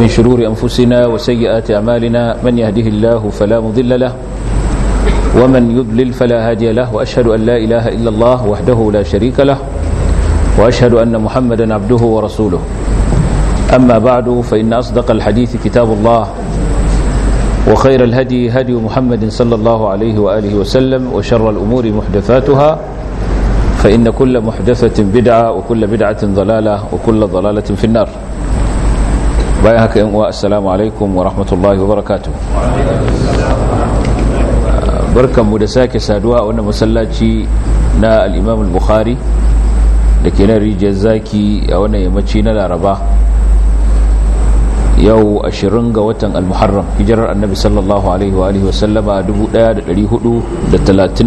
ومن شرور أنفسنا وسيئات أعمالنا من يهده الله فلا مضل له ومن يضلل فلا هادي له وأشهد أن لا إله إلا الله وحده لا شريك له وأشهد أن محمدا عبده ورسوله أما بعد فإن أصدق الحديث كتاب الله وخير الهدي هدي محمد صلى الله عليه وآله وسلم وشر الأمور محدثاتها فإن كل محدثة بدعة وكل بدعة ضلالة وكل ضلالة في النار بايهك السلام عليكم ورحمة الله وبركاته barkan mu da sake saduwa a wannan masallaci na al-Imam al-Bukhari da ke nan rijiyar zaki a wannan yammaci na Laraba yau 20 ga watan al-Muharram hijirar Annabi sallallahu alaihi wa alihi wasallama 1439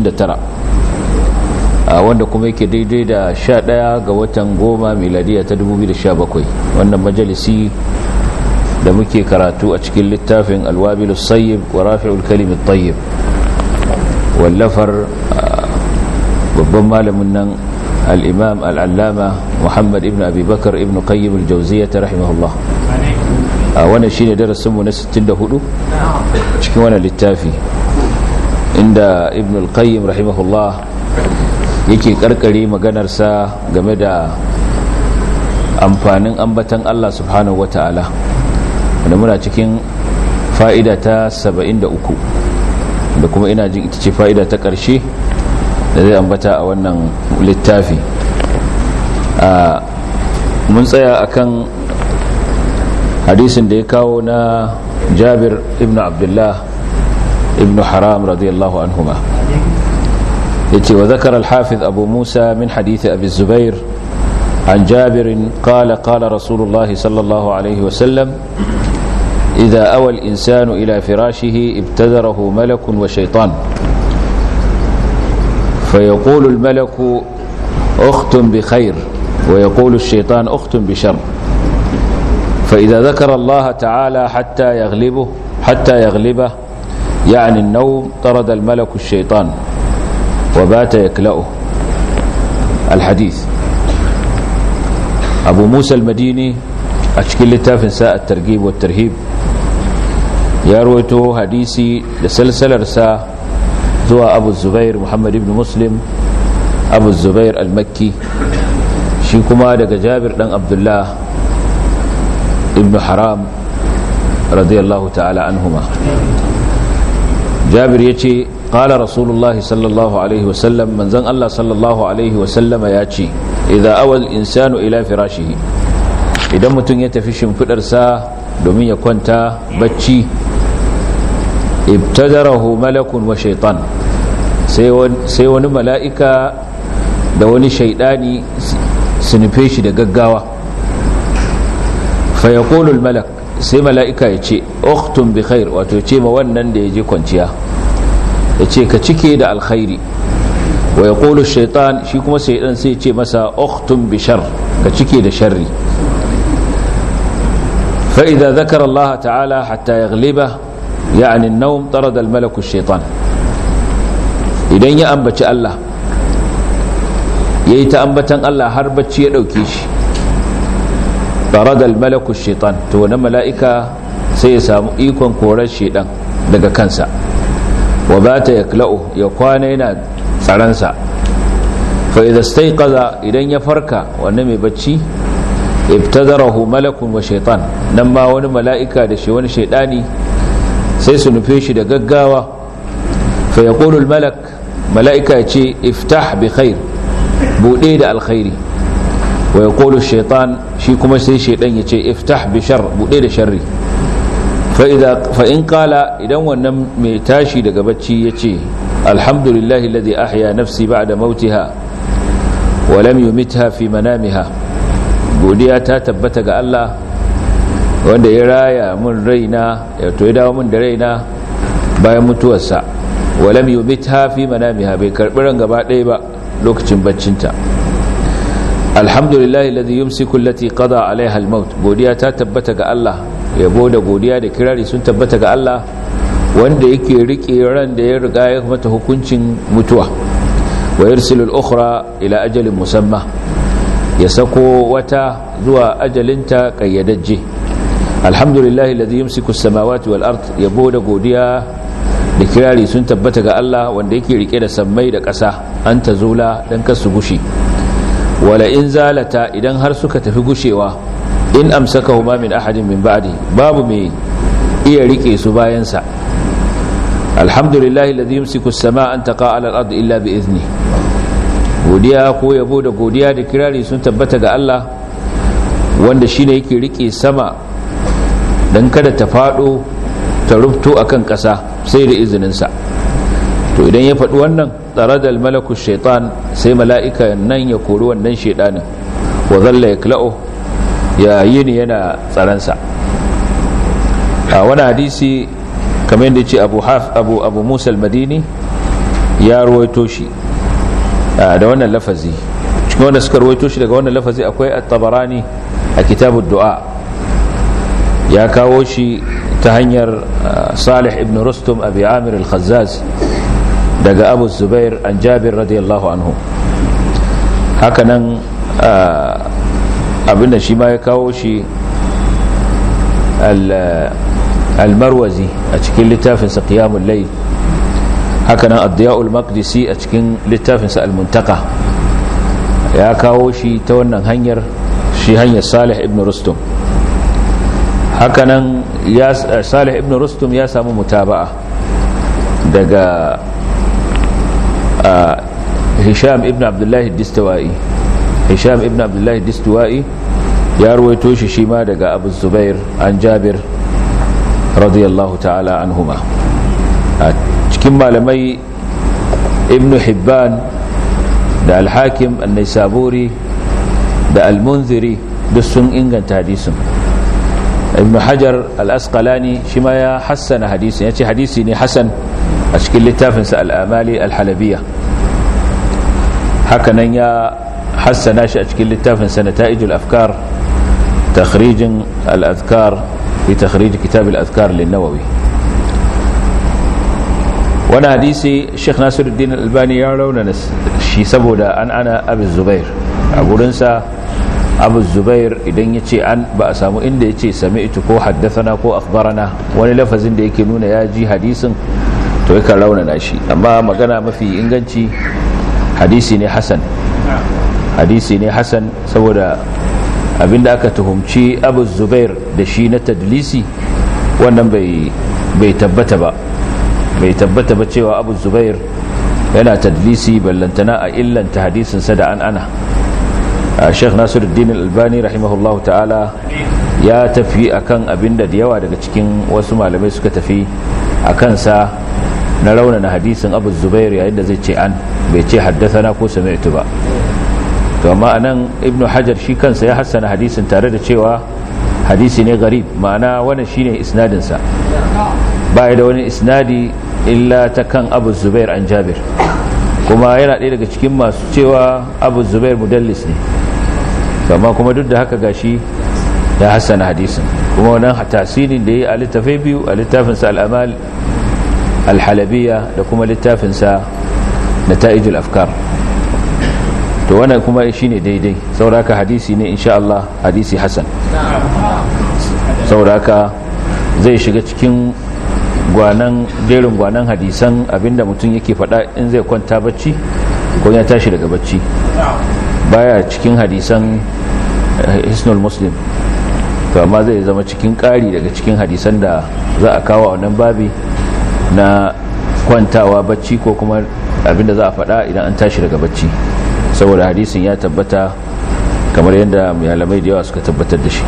wanda kuma yake daidai da 11 ga watan goma miladiya ta 2017 wannan majalisi da muke karatu a cikin littafin alwabilus sayyib wa rafi'ul kalimit tayyib wallafar babban malamin nan al'imam al'allama muhammad ibn abubakar ibn qayyim al-jauziya ta rahimahullah a wannan shine darasinmu na 64 cikin wannan littafi inda ibn al-qayyim rahimahullah yake karkare maganarsa game da amfanin ambatan Allah subhanahu wata'ala wanda muna cikin fa'ida ta 73 da kuma ina jin ita ce fa'ida ta ƙarshe da zai ambata a wannan littafi mun tsaya akan hadisin da ya kawo na jabir ibn abdullah ibn haram radiyallahu anhuma ya ce wa zakar alhafiz abu musa min hadithi abu zubair عن جابر قال قال رسول الله صلى الله عليه وسلم إذا أوى الإنسان إلى فراشه ابتدره ملك وشيطان فيقول الملك أخت بخير ويقول الشيطان أخت بشر فإذا ذكر الله تعالى حتى يغلبه حتى يغلبه يعني النوم طرد الملك الشيطان وبات يكلأه الحديث أبو موسى المديني أشكل لتافن ساء الترغيب والترهيب ya rawaito hadisi da salsalarsa zuwa abu zubair muhammad ibn muslim abu zubair al-makki shi kuma daga jabir dan abdullah ibn haram radiyallahu ta'ala anhuma jabir ya ce ƙala rasulullah sallallahu alaihi wasallam manzan allah sallallahu alaihi wasallama ya ce idan awal insanu ila firashihi idan mutum ya tafi shimfidarsa domin ya kwanta bacci ibtadarahu malakun wa shaitan sai wani mala'ika da wani shaidani su nufe shi da gaggawa fayakolul malak sai mala'ika ya ce uktun bi khair wato ce ma wannan da ya je kwanciya ya ce ka cike da alkhairi wa ya kolu shaitan shi kuma shaidan sai ce masa uktun bi shar ka cike da sharri فإذا ذكر الله تعالى حتى يغلبه يعني النوم طرد الملك الشيطان idan ya ambaci Allah yayi ta ambatan Allah har bacci ya dauke shi طرد الملك الشيطان to wannan mala'ika sai ya samu ikon korar shedan daga kansa wa bata yakla'u ya kwana yana tsaransa fa idza stayqaza idan ya farka wannan mai bacci ibtadarahu malakun wa shaitan nan ma wani mala'ika da shi wani shaidani sai su nufe shi da gaggawa fa yaqulu malak mala'ika ya ce iftah bi khair bude da alkhairi wa yaqulu shaitan shi kuma sai shaidan ya ce iftah bi shar bude da sharri fa idza fa in qala idan wannan mai tashi daga bacci ya ce alhamdulillahi alladhi ahya nafsi ba'da mautiha wa lam yumitha fi manamiha godiya ta tabbata ga Allah wanda ya raya mun raina ya to ya dawo mun da raina bayan mutuwarsa walam yumitha fi manamiha bai karbi ran gaba ɗaya ba lokacin baccinta alhamdulillahi alladhi yumsiku allati qada alaiha almaut godiya ta tabbata ga Allah yabo da godiya da kirari sun tabbata ga Allah wanda yake rike ran da ya riga ya mata hukuncin mutuwa wa yursilu al-ukhra ila ajalin musamma ya sako wata zuwa ajalinta kayyadajje alhamdulillahi alladhi yumsiku as-samawati wal ard yabo da godiya da kirari sun tabbata ga Allah wanda yake rike da sammai da ƙasa an ta zula dan kasu gushi wala in zalata idan har suka tafi gushewa in amsakahuma min ahadin min ba'di babu mai iya rike su bayan sa alhamdulillahi alladhi yumsiku as-samaa an taqa 'ala al-ard illa bi idhni godiya ko yabo da godiya da kirari sun tabbata ga Allah wanda shine yake rike sama dan kada ta fado ta rubto akan ƙasa sai da izinin sa to idan ya faɗi wannan tsaradal malaku shaitan sai mala'ika nan ya kori wannan shaidanin wa zalla yakla'u ya yini yana tsaransa a wani hadisi kamar yadda ce abu abu abu musa al-madini ya ruwaito shi da wannan lafazi cikin wanda suka ruwaito shi daga wannan lafazi akwai at-tabarani a kitabud du'a ya kawo shi ta hanyar salih ibn rustum abi amir al-khazzaz daga abu zubair an jabir radiyallahu anhu hakanan abinda shi ma ya kawo shi al-marwazi a cikin littafinsa qiyamul layl hakanan ad-diya'ul maqdisi a cikin littafinsa al-muntaka ya kawo shi ta wannan hanyar shi hanyar salih ibn rustum hakanan ya salih ibn rustum ya samu mutaba'a daga hisham ibn abdullahi distawa'i hisham ibn abdullahi distawa'i ya ruwaito shi shi ma daga abu zubair an jabir radiyallahu ta'ala anhuma a cikin malamai ibn hibban da alhakim annaisaburi da almunziri duk sun inganta hadisin ibn hajar al-asqalani shi ma ya hassana hadisin ya ce hadisi ne hassan a cikin littafinsa al'amali al-halabiya hakanan ya hassana shi a cikin littafinsa na ta'ijul afkar takhrijin al-azkar fi takhrij kitab al-azkar lin-nawawi wani hadisi sheikh nasiruddin albani ya raunana shi saboda an ana abu zubair a gurinsa abu zubair idan ya ce an ba a samu inda ya ce sami ita ko haddasana ko akhbarana wani lafazin da yake nuna ya ji hadisin to yakan raunana shi amma magana mafi inganci hadisi ne hasan hadisi ne hasan saboda abinda aka tuhumci abu zubair da shi na tadlisi wannan bai tabbata ba bai tabbata ba cewa abu zubair yana tadlisi ballantana a illanta hadisinsa da an ana sheikh nasiruddin albani rahimahullahu ta'ala ya tafi akan abinda da yawa daga cikin wasu malamai suka tafi a kansa na raunana hadisin abu zubair yayin da zai ce an bai ce haddasa ko sami'tu ba to amma anan ibnu hajar shi kansa ya hassana hadisin tare da cewa hadisi ne garib ma'ana wannan shine isnadinsa ba da wani isnadi illa ta kan abu zubair an jabir kuma yana ɗaya daga cikin masu cewa abu zubair mudallis ne amma kuma duk da haka gashi ya hassana hadisin kuma wannan tasirin da ya yi a littafai biyu a littafinsa al'amal alhalabiya da kuma littafinsa na ta'ijul afkar to wannan kuma shi ne daidai sauraka hadisi ne insha Allah hadisi hasan sauraka zai shiga cikin gwanan jerin gwanan hadisan abinda mutum yake faɗa in zai kwanta bacci ko ya tashi daga bacci baya cikin hadisan hisnul muslim to amma zai zama cikin ƙari daga cikin hadisan da za a kawo a wannan babi na kwantawa bacci ko kuma abinda za a faɗa idan an tashi daga bacci saboda hadisin ya tabbata kamar yadda malamai da yawa suka tabbatar da shi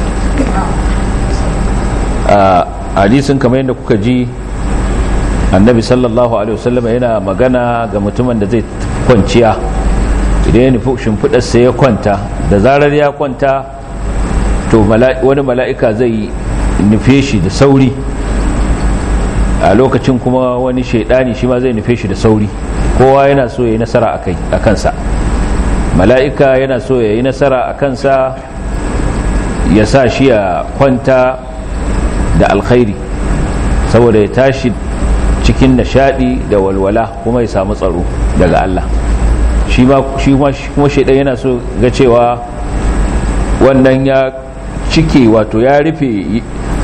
a hadisin kamar yadda kuka ji annabi sallallahu alaihi wasallam yana magana ga mutumin da zai kwanciya idan ya nufi shimfiɗarsa ya kwanta da zarar ya kwanta to wani mala'ika zai nufe shi da sauri a lokacin kuma wani shaidani shi ma zai nufe shi da sauri kowa yana so ya yi nasara a kansa mala'ika yana so ya yi nasara a kansa ya sa shi ya kwanta da alkhairi saboda ya tashi cikin nishadi da walwala kuma ya samu tsaro daga Allah shi kuma shaidan yana so ga cewa wannan ya cike wato ya rufe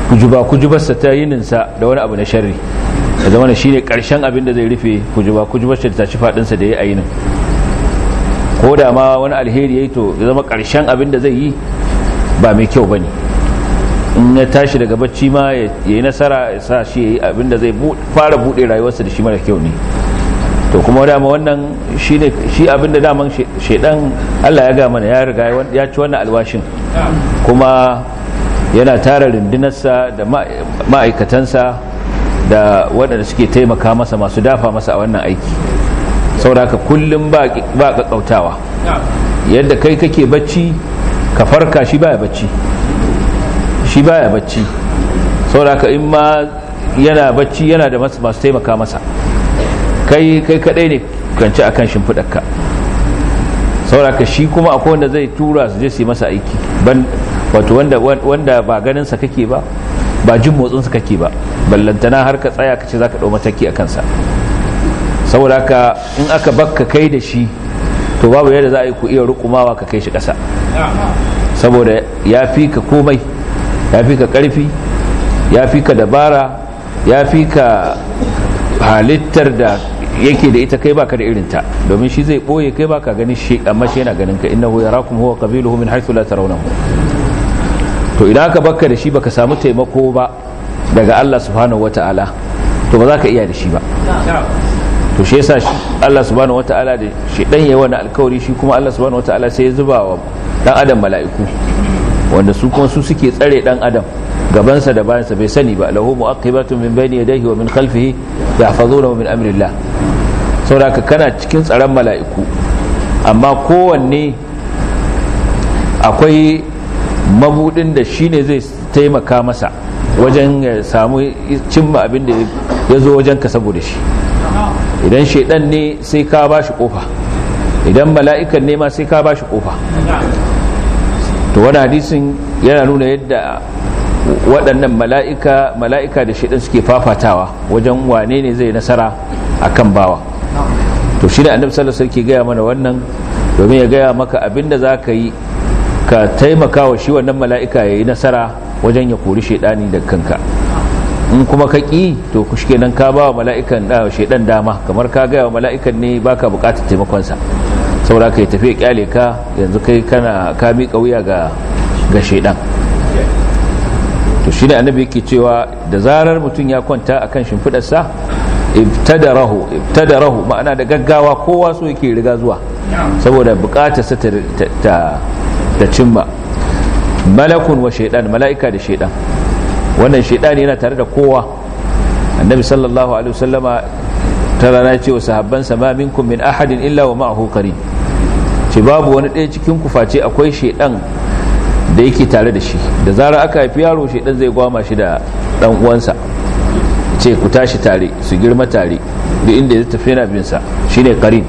kujuba kujubarsa ta yininsa da wani abu na sharri ya zama shi ne ƙarshen abin da zai rufe kujuba kujubarsa da ta ci faɗinsa da ya yi yinin ko da ma wani alheri ya yi to ya zama ƙarshen abin da zai yi ba mai kyau ba ne in ya tashi daga bacci ma ya yi nasara ya sa shi ya yi abin da zai fara buɗe rayuwarsa da shi mara kyau ne to kuma dama wannan shi ne shi abin da daman shaidan Allah ya ga mana ya riga ya ci wannan alwashin kuma yana tara rundunarsa da ma'aikatansa da waɗanda suke taimaka masa masu dafa masa a wannan aiki sauraka kullum ba ƙaƙƙautawa yadda kai kake bacci ka farka shi baya bacci shi baya bacci sauraka in ma yana bacci yana da masu taimaka masa kai kai kadai ne kanci akan shimfiɗarka sauraka shi kuma akwai wanda zai tura su je su yi masa aiki wato wanda wanda ba ganin sa kake ba ba jin motsin sa kake ba ballantana har ka tsaya kace zaka dau mataki a kansa saboda haka in aka bakka kai da shi to babu yadda za a yi ku iya rukumawa ka kai shi ƙasa saboda ya fi ka komai ya fi ka ƙarfi ya fi ka dabara ya fi ka halittar da yake da ita kai baka da irinta domin shi zai boye kai baka ganin shi amma shi yana ganin ka innahu yarakum huwa qabiluhu min haythu la tarawnahu to idan aka bakka da shi baka samu taimako ba daga Allah subhanahu wataala to ba za ka iya da shi ba to shi yasa Allah subhanahu wataala da shi dan yayi wani alkawari shi kuma Allah subhanahu wataala sai ya zuba wa dan adam mala'iku wanda su kuma su suke tsare dan adam gabansa da bayansa bai sani ba lahu mu'aqibatun min bayni yadayhi wa min khalfihi yahfazunahu min amrillah saboda kana cikin tsaron mala'iku amma kowanne akwai mabudin da shine zai taimaka masa wajen ya samu cimma abin da ya zo wajen ka saboda shi idan shaidan ne sai ka ba shi kofa idan mala'ikan ne ma sai ka ba shi kofa to wani hadisin yana nuna yadda waɗannan mala'ika mala'ika da shaidan suke fafatawa wajen wane ne zai nasara a kan bawa to shi da annabi sallallahu alaihi gaya mana wannan domin ya gaya maka abinda za ka yi ka taimaka wa shi wannan mala'ika ya yi nasara wajen ya kori shaidani da kanka in kuma ka ƙi to ku shi nan ka ba wa mala'ikan shaidan dama kamar ka gaya wa mala'ikan ne baka buƙatar taimakonsa saboda ka yi tafiya kyale ka yanzu kai kana ka miƙa wuya ga ga shaidan to shi ne annabi yake cewa da zarar mutum ya kwanta akan shimfidarsa ibtadarahu ibtadarahu ma'ana da gaggawa kowa so yake riga zuwa saboda bukatarsa ta ta cimma malakun wa shaidan mala'ika da shaidan wannan shaidan yana tare da kowa annabi sallallahu alaihi wasallama ta rana ce wa sahabbansa ma minkum min ahadin illa wa ma'ahu qarin ce babu wani ɗaya cikin ku face akwai shaidan da yake tare da shi da zarar aka haifi yaro shaidan zai gwama shi da dan uwansa ce ku tashi tare su girma tare duk inda ya tafi yana bin sa shine qarin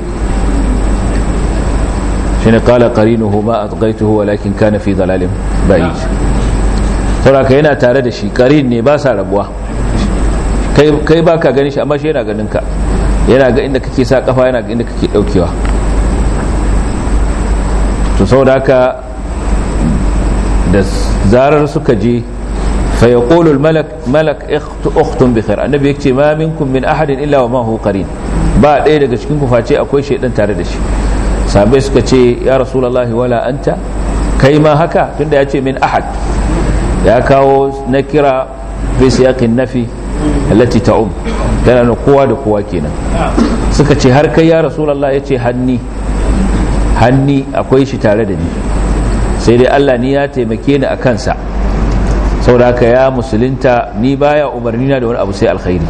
shine qala qarinuhu ma atghaytuhu walakin kana fi dalalin ba'id saboda yana tare da shi qarin ne ba sa rabuwa kai kai baka ganin shi amma shi yana ganin ka yana ga inda kake sa kafa yana ga inda kake daukewa to saboda haka da zarar suka je فيقول الملك ملك اخت بخير النبي يكتي ما منكم من احد الا وما هو قرين ba ɗaya daga cikin ku face akwai shaidan tare da shi sahabbai suka ce ya rasulullahi wala anta kai ma haka tunda ya ce min ahad ya kawo na kira fi siyaqin nafi allati ta'um tana na kowa da kowa kenan suka ce har kai ya rasulullahi ya ce hanni hanni akwai shi tare da ni sai dai Allah ni ya taimake ni a kansa saboda ya musulunta ni baya umarni na da wani abu sai alkhairi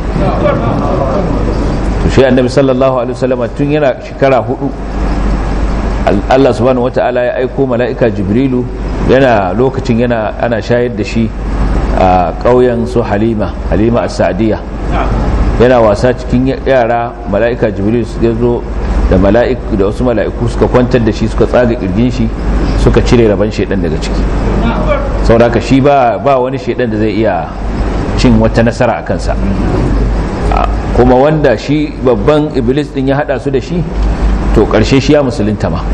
to shi annabi sallallahu alaihi wasallam tun yana shekara hudu Allah subhanahu wata'ala ya aiko mala'ika jibrilu yana lokacin yana ana shayar da shi a ƙauyen su halima halima as-sa'diya yana wasa cikin yara mala'ika jibrilu ya zo da mala'iku da wasu mala'iku suka kwantar da shi suka tsaga kirgin shi suka cire rabon shedan daga ciki sauraka shi ba ba wani shedan da zai iya cin wata nasara a kansa kuma wanda shi babban iblis din ya hada su da shi to karshe shi ya musulunta ma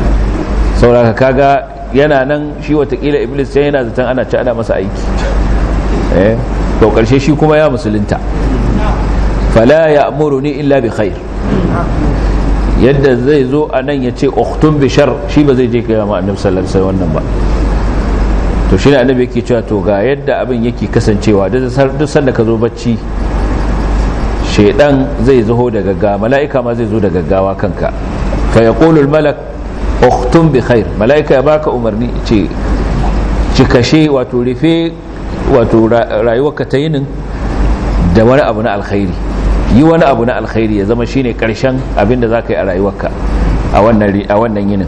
sauraka kaga yana nan shi watakila iblis sai yana zaton ana ci ana masa aiki eh to karshe shi kuma ya musulunta fala ya'muruni illa bi khair yadda zai zo a nan ya ce uktun bishar shi ba zai je kai ma annabi sallallahu alaihi wannan ba to shi ne annabi yake cewa to ga yadda abin yake kasancewa duk sanda ka zo bacci shaidan zai zo da gaggawa mala'ika ma zai zo da gaggawa kanka fa yaqulu al malak uktun bi khair mala'ika ya baka umarni ce cikashe wato rufe wato rayuwarka ta yinin da wani abu na alkhairi yi wani abu na alkhairi ya zama shine karshen abin da za ka yi a rayuwarka a wannan yinin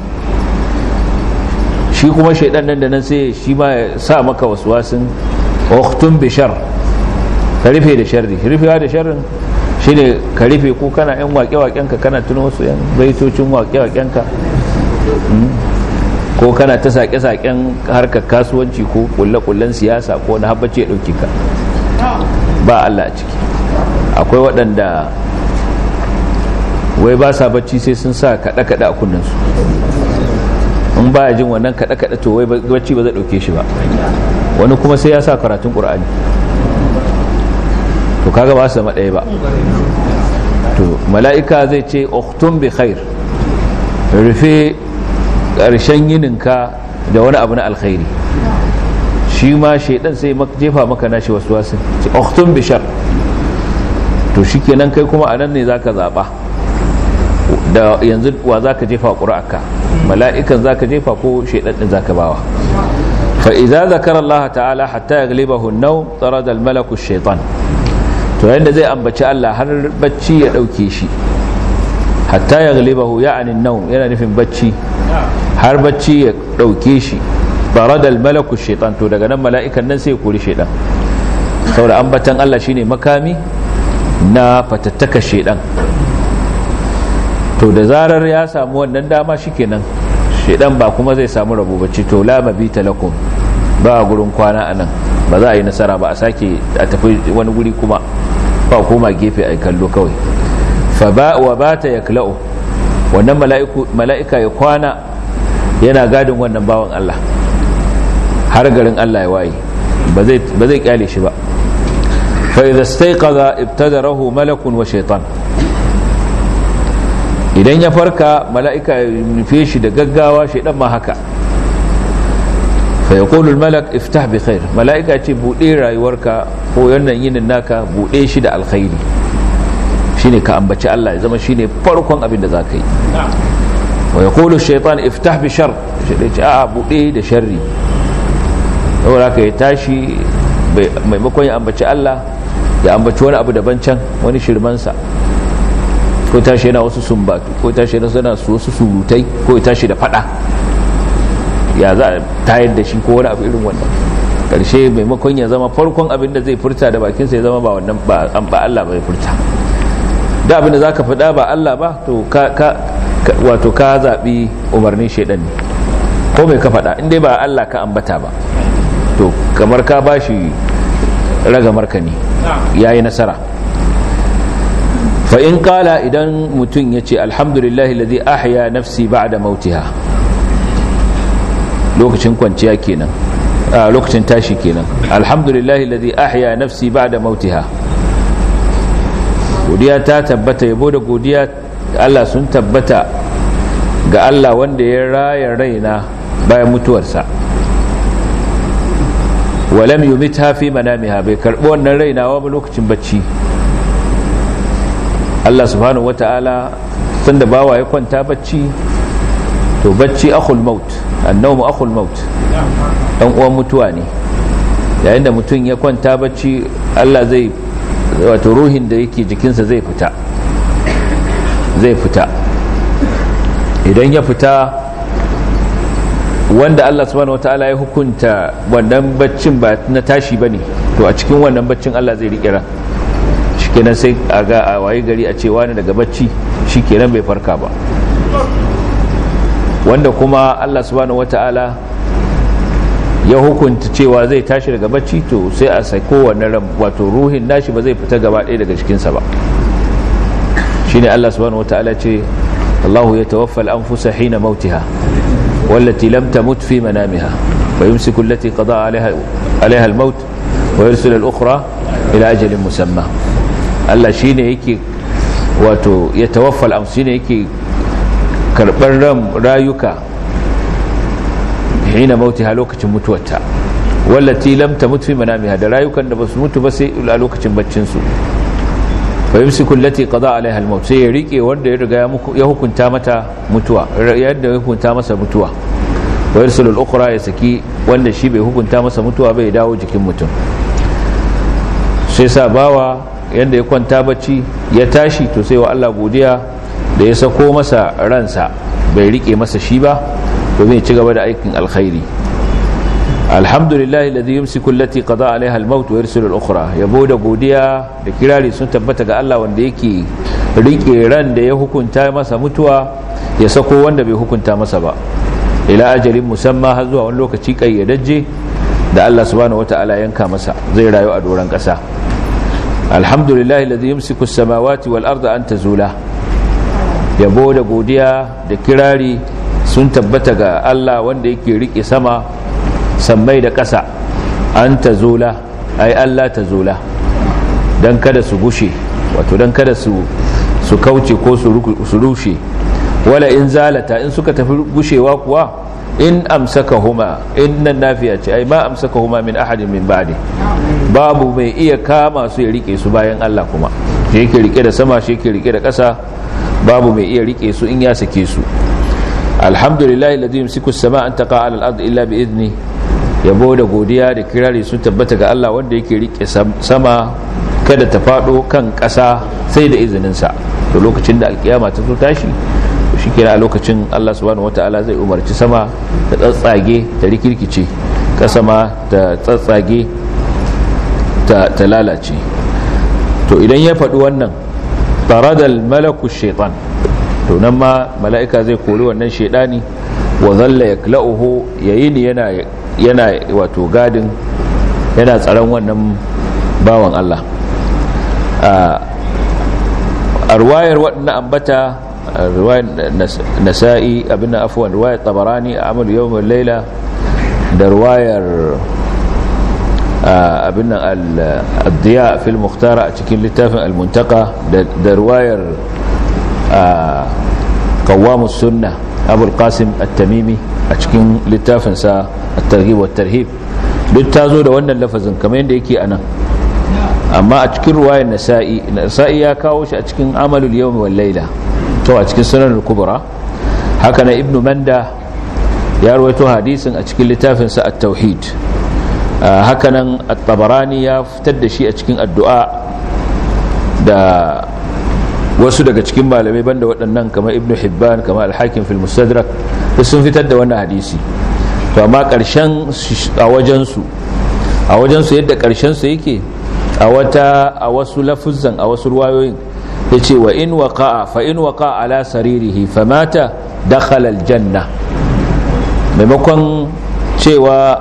shi kuma shaidan nan da nan sai shi ma ya sa maka wasu wasun uktun bishar ka rufe da sharri rufewa da sharrin shine ka rufe ko kana yan waƙe-waƙenka kana tuna wasu yan baitocin waƙe-waƙenka ko kana ta saƙe-saƙen harkar kasuwanci ko ƙulle-ƙullen siyasa ko na habbace ya ɗauki ka ba Allah a ciki akwai waɗanda wai ba sa bacci sai sun sa kaɗe-kaɗe a kunnansu in ba jin wannan kaɗe-kaɗe to wai bacci ba zai ɗauke shi ba wani kuma sai ya sa karatun ƙur'ani to kaga ba su zama ɗaya ba to mala'ika zai ce uktun bi khair rufe ƙarshen yininka da wani abu na alkhairi shi ma shaidan sai jefa maka nashi wasu wasu ce uktun bi shar to shi kenan kai kuma a nan ne za ka zaɓa da yanzu wa za ka jefa ƙura'aka mala'ikan za ka jefa ko shaidaddin za ka bawa fa'iza zakarar Allah ta'ala hatta ya galiba hunnau tsara da malaku shaitan to yadda zai ambaci Allah har bacci ya ɗauke shi hatta ya galiba hu ya anin nau yana nufin bacci har bacci ya ɗauke shi tsara da malaku shaitan to daga nan mala'ikan nan sai ya kori shaidan saboda ambatan Allah shine makami na fatattaka shedan to da zarar ya samu wannan dama shikenan shedan ba kuma zai samu rabo bacci to la mabita lakum ba gurin kwana anan ba za a yi nasara ba a sake a tafi wani guri kuma ba koma gefe a kallo kawai fa ba wa bata yakla'u wannan mala'ika ya kwana yana gadin wannan bawan Allah har garin Allah ya waye ba zai ba zai kyale shi ba فإذا استيقظ ابتدره ملك وشيطان idan ya farka mala'ika ya nufe shi da gaggawa shaidan ma haka fa ya malak iftah bi khair mala'ika ce buɗe rayuwarka ko yannan yinin naka buɗe shi da alkhairi shine ka ambaci Allah ya zama shine farkon abin da za ka yi wa ya kulu shaitan iftah bi shar shaidan ce a'a buɗe da sharri saboda ka ya tashi maimakon ya ambaci Allah ya ambaci wani abu daban can wani shirmansa ko tashi yana wasu sumbatu ko tashi yana suna wasu surutai ko ya tashi da fada ya za a tayar da shi ko wani abu irin wannan karshe maimakon ya zama farkon abin da zai furta da bakinsa ya zama ba wannan ba Allah bai furta da abin da zaka faɗa ba Allah ba to ka wato ka zaɓi umarnin shaidan ne ko mai ka faɗa in dai ba Allah ka ambata ba to kamar ka bashi ragamar ka ne ya yi nasara fa'in kala idan mutum ya ce alhamdulillahi lazi ahya nafsi ba da mautiha lokacin kwanciya kenan a lokacin tashi kenan alhamdulillahi lazi ahya nafsi ba da mautiha godiya ta tabbata yabo da godiya Allah sun tabbata ga Allah wanda ya raya raina bayan mutuwarsa walam yumitha fi manamiha bai karbi wannan rainawa ba lokacin bacci Allah subhanahu wata'ala tunda bawa ya kwanta bacci to bacci akhul maut annawmu akhul maut dan uwan mutuwa ne yayin da mutum ya kwanta bacci Allah zai wato ruhin da yake jikinsa zai fita zai fita idan ya fita wanda Allah subhanahu wataala ya hukunta wannan baccin ba na tashi bane to a cikin wannan baccin Allah zai rike ran shikenan sai a ga a waye gari a ce wani daga bacci shikenan bai farka ba wanda kuma Allah subhanahu wataala ya hukunta cewa zai tashi daga bacci to sai a sako wannan ran wato ruhin nashi ba zai fita gaba ɗaya daga cikinsa ba shine Allah subhanahu wataala ce Allahu yatawaffa al-anfusa hina mautiha والتي لم تمت في منامها ويمسك التي قضى عليها عليها الموت wa yursil al-ukhra ila ajalin musamma Allah shine yake wato ya tawaffal am shine yake karbar ran rayuka hina mautiha lokacin mutuwarta wallati lam tamut fi manamiha da rayukan da basu mutu ba sai a lokacin baccin su fa yumsiku allati qada alaiha al-maut sai ya rike wanda ya riga ya hukunta mata mutuwa yadda ya hukunta masa mutuwa wa yursilu al-ukhra ya saki wanda shi bai hukunta masa mutuwa bai dawo jikin mutum sai sa bawa yadda ya kwanta bacci ya tashi to sai wa Allah godiya da ya sako masa ransa bai rike masa shi ba domin ya ci gaba da aikin alkhairi alhamdulillah alladhi yumsiku allati qada alaiha al-maut wa yursilu al-ukhra yabo da godiya da kirari sun tabbata ga Allah wanda yake rike ran da ya hukunta masa mutuwa ya sako wanda bai hukunta masa ba ila ajalin musamma har zuwa wani lokaci kayyadajje da Allah subhanahu wataala yanka masa zai rayu a doran kasa alhamdulillah alladhi yumsiku as-samawati wal arda an tazula yabo da godiya da kirari sun tabbata ga Allah wanda yake rike sama sammai da ƙasa an ta zula ai Allah ta zula don kada su gushe wato don kada su kauce ko su rushe wala in zalata in suka tafi gushewa kuwa in amsaka huma in nan nafiya ce ai ma amsaka huma min ahadin min ba'di babu mai iya kama su ya rike su bayan Allah kuma shi yake rike da sama shi yake rike da ƙasa babu mai iya rike su in ya sake su alhamdulillah alladhi yumsiku as-samaa an taqa 'ala al-ardi illa bi idni yabo da godiya da kirari sun tabbata ga Allah wanda yake rike sama kada ta fado kan ƙasa sai da izinin sa to lokacin da alkiyama ta zo tashi to shikenan a lokacin Allah subhanahu wataala zai umarci sama ta tsatsage ta rikirkice ƙasa ma ta tsatsage ta ta lalace to idan ya faɗi wannan taradal malaku shaitan to nan ma mala'ika zai kori wannan shaidani wa zalla yakla'uhu yayini yana yana wato gadin yana tsaron wannan bawan Allah a ruwayar waɗannan ambata ruwayar nasa'i abin da afuwan ruwayar tabarani a amalu yawon laila da ruwayar abin nan al-diya fil muhtara a cikin littafin al-muntaka da ruwayar kawamus sunna abul qasim at-tamimi a cikin littafinsa at-targhib wa tarhib duk ta zo da wannan lafazin kamar yadda yake anan amma a cikin ruwayar nasa'i nasa'i ya kawo shi a cikin amalul yawm wal layla to a cikin sunan al-kubra haka na ibnu manda ya rawaito hadisin a cikin littafinsa at-tauhid haka nan at-tabarani ya fitar da shi a cikin addu'a da wasu daga cikin malamai banda waɗannan kamar ibnu hibban kamar al-hakim fil mustadrak sun fitar da wannan hadisi to amma ƙarshen a wajensu a wajensu yadda ƙarshen su yake a wata a wasu lafuzzan a wasu ruwayoyin yace wa in waqa'a fa in waqa'a ala saririhi famata dakhala al-janna maimakon cewa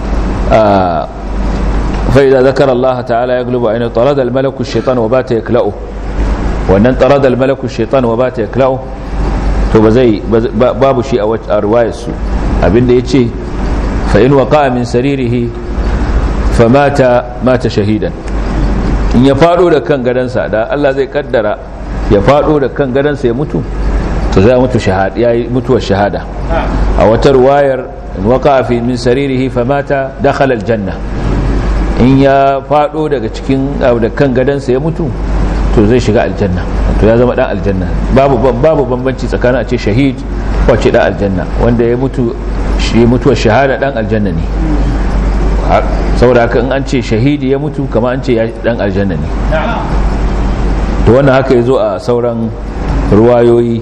fa idza zakara Allah ta'ala yaglubu ayna tarada al-malaku ash-shaytan wa bata yakla'u wannan tarada al-malaku shaitan wa bata yakla'u to ba zai babu shi a riwayar su abinda yace fa in waqa'a min saririhi famata mata shahidan in ya fado da kan gadansa da Allah zai kaddara ya fado da kan gadansa ya mutu to zai mutu shahada yayi mutuwar shahada a wata riwayar in waqa'a fi min saririhi famata dakhala al-janna in ya fado daga cikin da kan gadansa ya mutu to zai shiga aljanna to ya zama dan aljanna babu babu bambanci tsakanin a ce shahid ko ce dan aljanna wanda ya mutu shi mutuwar shahada dan aljanna ne saboda haka in an ce shahidi ya mutu kama an ce ya dan aljanna ne to wannan haka ya zo a sauran ruwayoyi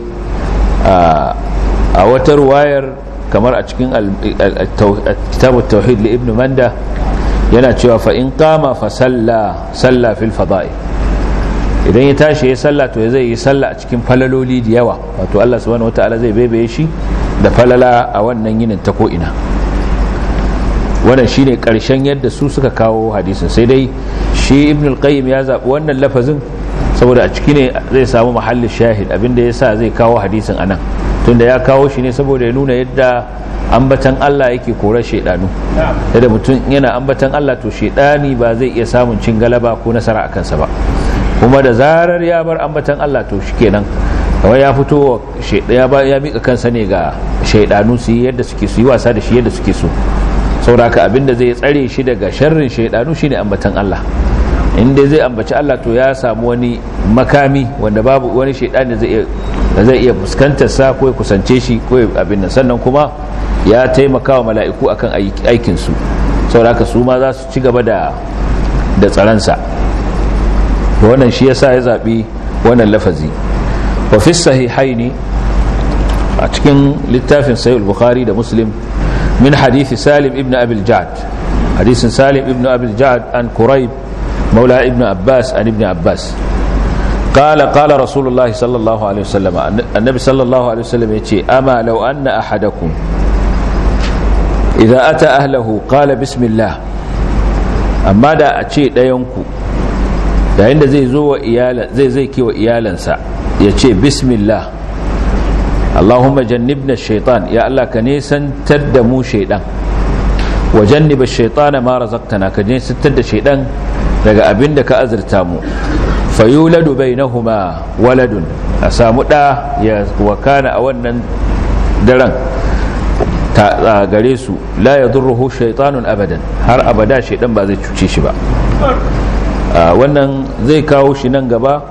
a wata ruwayar kamar a cikin kitabut tauhid li ibn manda yana cewa fa in qama fa salla salla fil fada'i idan ya tashi ya salla to zai yi salla a cikin falaloli da yawa wato Allah subhanahu wataala zai baibaye shi da falala a wannan yinin ta ko ina wannan shine karshen yadda su suka kawo hadisin sai dai shi ibn al-qayyim ya zabi wannan lafazin saboda a ciki ne zai samu mahallin shahid abinda ya sa zai kawo hadisin anan tunda ya kawo shi ne saboda ya nuna yadda ambatan Allah yake korar shaidanu da mutum yana ambatan Allah to shaidani ba zai iya samun cin galaba ko nasara a kansa ba kuma da zarar ya bar ambatan Allah to shikenan kawai ya fito ya ba ya mika kansa ne ga shaidanu su yi yadda suke su yi wasa da shi yadda suke so sauraka abinda zai tsare shi daga sharrin shaidanu shine ambatan Allah inda zai ambaci Allah to ya samu wani makami wanda babu wani shaidan da zai zai iya fuskantar sa ko ya kusance shi ko abin nan sannan kuma ya taimaka wa mala'iku akan aikin su saboda su ma za su ci gaba da da tsaransa to wannan shi yasa ya zabi wannan lafazi wa fi sahihaini a cikin littafin sahih al-bukhari da muslim min hadisi salim ibn abil ja'd hadisin salim ibn abil ja'd an quraib مولى ابن عباس عن ابن عباس قال قال رسول الله صلى الله عليه وسلم النبي صلى الله عليه وسلم يتي أما لو أن أحدكم إذا أتى أهله قال بسم الله أما دا أتي دا ينكو دا عند زي زو إيالا زي زي كي وإيالنسا يتي بسم الله اللهم جنبنا الشيطان يا الله كنيسا تدمو شيطان وجنب الشيطان ما رزقتنا كنيسا تد شيطان daga abin da ka azurta mu fayuladu bainahuma waladun a samu ɗa ya wakana a wannan daren ta gare su la ya durruhu shaitanun abadan har abada shaidan ba zai cuce shi ba wannan zai kawo shi nan gaba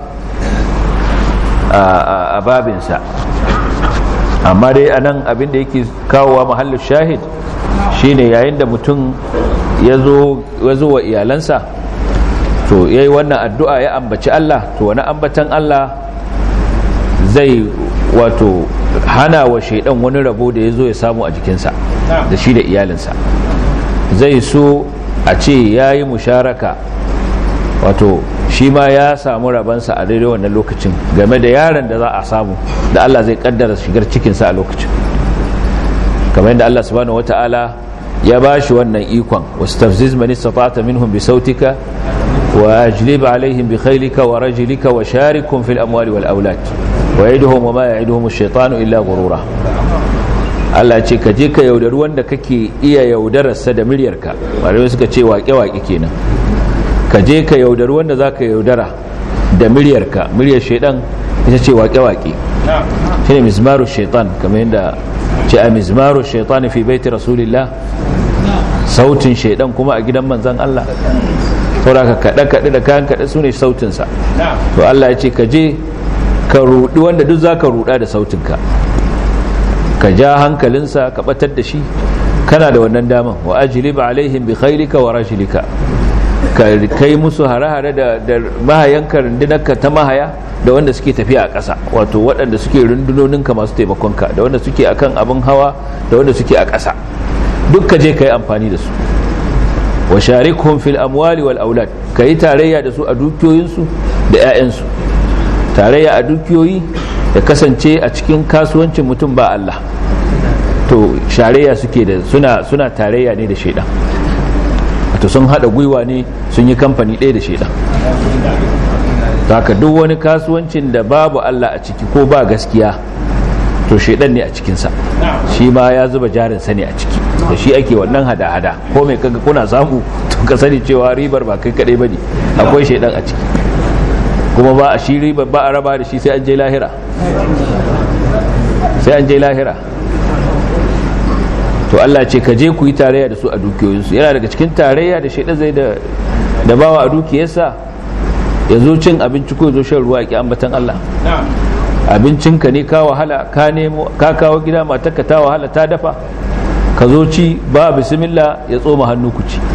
a babinsa amma dai a nan abin da yake kawowa mahallin shahid shine yayin da mutum ya zo wa iyalansa to yayi wannan addu'a ya ambaci Allah to wani ambatan Allah zai wato hana wa shaidan wani rabo da ya zo ya samu a jikinsa da shi da iyalinsa zai so a ce ya yi musharaka wato shi ma ya samu rabansa a daidai wannan lokacin game da yaron da za a samu da Allah zai kaddara shigar cikinsa a lokacin kamar yadda Allah subhanahu wata'ala ya ba shi wannan ikon wasu tafziz mani sata'ata minhum bi sautika وأجلب عليهم بخيلك ورجلك وشاركهم في الأموال والأولاد ويدهم وما يعدهم الشيطان إلا غرورا Allah ce ka je ka yaudari wanda kake iya yaudararsa da miryarka malamai suka ce waƙe-waƙe kenan ka je ka yaudari wanda za ka yaudara da miryarka miryar shaidan ita ce waƙe-waƙe shi ne mizmaru shaitan kamar yadda ce a mizmaru shaitan fi baiti rasulillah sautin shaidan kuma a gidan manzan Allah sauraka kaɗe-kaɗe da kayan kaɗe su ne sautinsa to Allah ya ce ka je ka ruɗi wanda duk za ka ruɗa da sautinka ka ja hankalinsa ka ɓatar da shi kana da wannan daman wa ajlib alaihim bi khailika wa rajlika ka kai musu hare-hare da mahayanka rundunarka ta mahaya da wanda suke tafiya a ƙasa wato waɗanda suke rundunoninka masu taimakonka da wanda suke akan abin hawa da wanda suke a ƙasa duk ka je ka yi amfani da su wa sharikhum fil amwali wal aulad kai tarayya da su a dukiyoyinsu da 'ya'yansu tarayya a dukiyoyi da kasance a cikin kasuwancin mutum ba Allah to sharayya suke da suna suna tarayya ne da shaidan wato sun hada gwiwa ne sun yi kamfani ɗaya da shaidan haka duk wani kasuwancin da babu Allah a ciki ko ba gaskiya to shaidan ne a cikinsa shi ma ya zuba jarinsa ne a ciki da shi ake wannan hada-hada ko mai kaga kuna samu to ka sani cewa ribar ba kai kadai bane akwai shaidan a ciki kuma ba a shi ribar ba a raba da shi sai an je lahira sai an je lahira to Allah ce ka je ku yi tarayya da su a dukiyoyinsu yana daga cikin tarayya da shaidan zai da da bawa a dukiyarsa ya zo cin abinci ko ya zo shan ruwa ki ambatan Allah abincinka ne ka wahala ka nemo ka kawo gida matarka ta wahala ta dafa ka zo ci ba bismillah ya tsoma hannu ku ci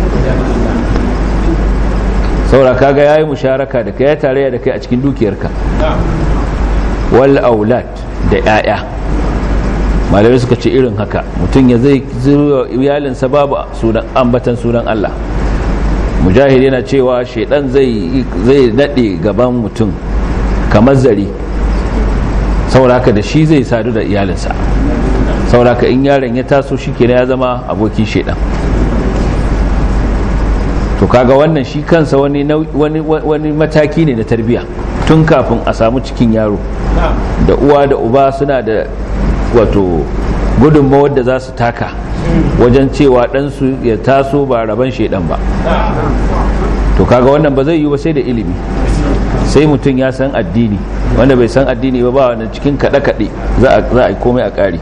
saura kaga yayi musharaka da kai ya tarayya da kai a cikin dukiyarka wal aulad da yaya malamai suka ce irin haka mutum ya zai zuwa iyalinsa babu sunan ambatan sunan Allah mujahid yana cewa shaidan zai zai nade gaban mutum kamar zari sauraka da shi zai sadu da iyalinsa sauraka in yaron ya taso shi kenan ya zama abokin shaidan to kaga wannan shi kansa wani wani wani mataki ne na tarbiya tun kafin a samu cikin yaro da uwa da uba suna da wato gudunmawar da za su taka wajen cewa ɗansu ya taso ba rabon shaidan ba to kaga wannan ba zai yi ba sai da ilimi sai mutum ya san addini wanda bai san addini ba ba wanda cikin kaɗe-kaɗe za a yi komai a ƙari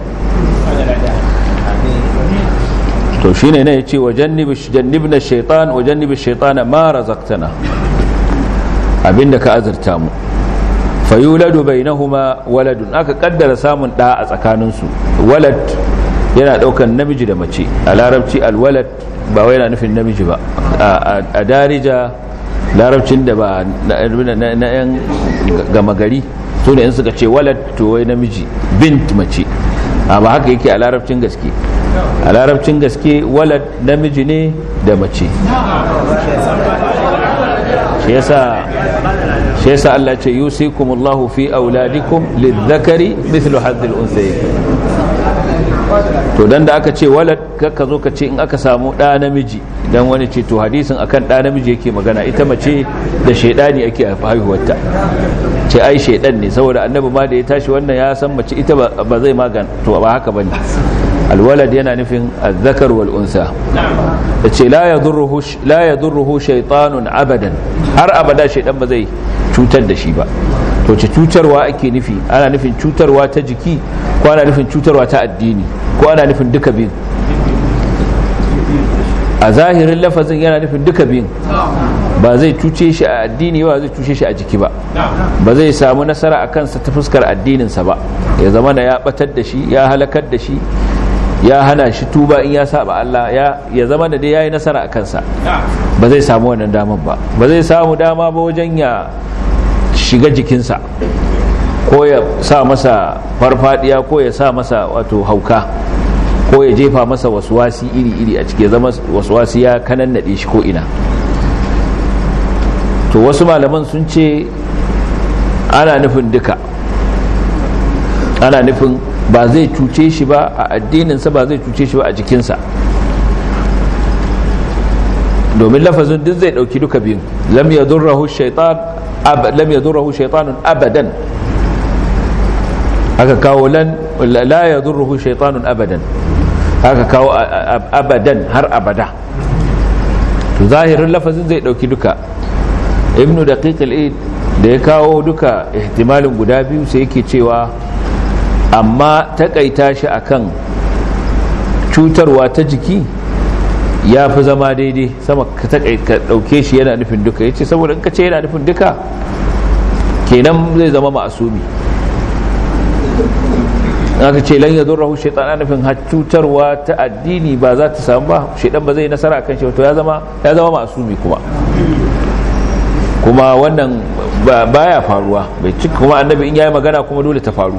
to shine ne ya ce wa jannibna shaitan wa jannibi shaitana ma razaqtana abinda ka azurta mu fayuladu bainahuma waladun aka kaddara samun da a tsakaninsu walad yana daukan namiji da mace a larabci alwalad ba wai yana nufin namiji ba a darija larabcin da ba na yan gama gari su ne in suka ce walad to wai namiji bint mace amma haka yake a larabcin gaske a larabcin gaske walad namiji ne da mace shi yasa shi yasa Allah ce yusikumullahu fi auladikum lidhakari mithlu hadhil unthayayn to dan da aka ce walad ka zo ka ce in aka samu da namiji dan wani ce to hadisin akan da namiji yake magana ita mace da shaidani ake haihuwarta ce ai shaidan ne saboda annabi ma da ya tashi wannan ya san mace ita ba zai magana to ba haka bane alwalad yana nufin azzakar wal unsa da ce la yadurruhu la yadurruhu shaytanun abadan har abada shaidan ba zai cutar da shi ba to ce cutarwa ake nufi ana nufin cutarwa ta jiki ko ana nufin cutarwa ta addini ko ana nufin duka biyun a zahirin lafazin yana nufin duka biyun ba zai cuce shi a addini ba zai cuce shi a jiki ba ba zai samu nasara a kansa ta fuskar addininsa ba ya zama na ya batar da shi ya halakar da shi ya hana shi tuba in ya saba Allah ya zama da dai ya yi nasara a kansa ba zai samu wannan damar ba ba zai samu dama ba wajen ya shiga jikinsa ko ya sa masa farfadiya ko ya sa masa wato hauka ko ya jefa masa wasuwasi iri-iri a cike zama wasuwasi ya kanan naɗe shi ko ina to wasu malaman sun ce ana nufin duka ana nufin ba zai cuce shi ba a addininsa ba zai cuce shi ba a jikinsa domin lafazin duk zai dauki duka biyun lam yadurruhu shaytan lam yadurruhu shaytanun abadan aka kawo lan la yadurruhu shaytanun abadan aka kawo abadan har abada to zahirin lafazin zai dauki duka ibnu daqiq al-id da ya kawo duka ihtimalin guda biyu sai yake cewa amma takaita shi akan cutarwa ta jiki ya fi zama daidai sama ka ɗauke shi yana nufin duka ya ce saboda in ka ce yana nufin duka kenan zai zama ma'asumi aka ce lan ya zo rahu shaitan ana nufin cutarwa ta addini ba za ta samu ba shaitan ba zai nasara kan shi to ya zama ya zama ma'asumi kuma kuma wannan baya faruwa bai ci kuma annabi in yayi magana kuma dole ta faru